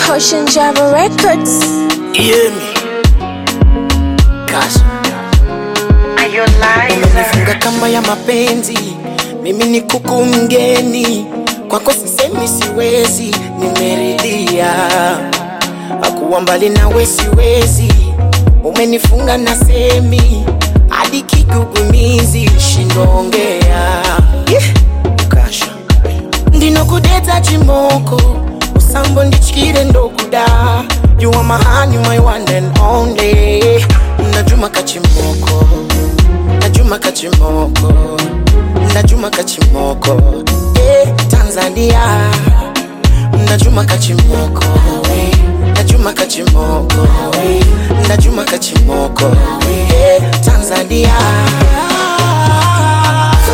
Caution Java Records. Hear me. Kasha. Umenifunga kamba ya mapenzi, mimi ni kuku mgeni, kwako sisemi siwezi, nimeridhia akuwa mbali nawe siwezi, umenifunga na semi hadi kigugumizi, shindongea yeah. Kasha ndinokudeta chimoko usambo ndichikire ndokuda you are my honey, my one and only najuma kachimoko najuma kachimoko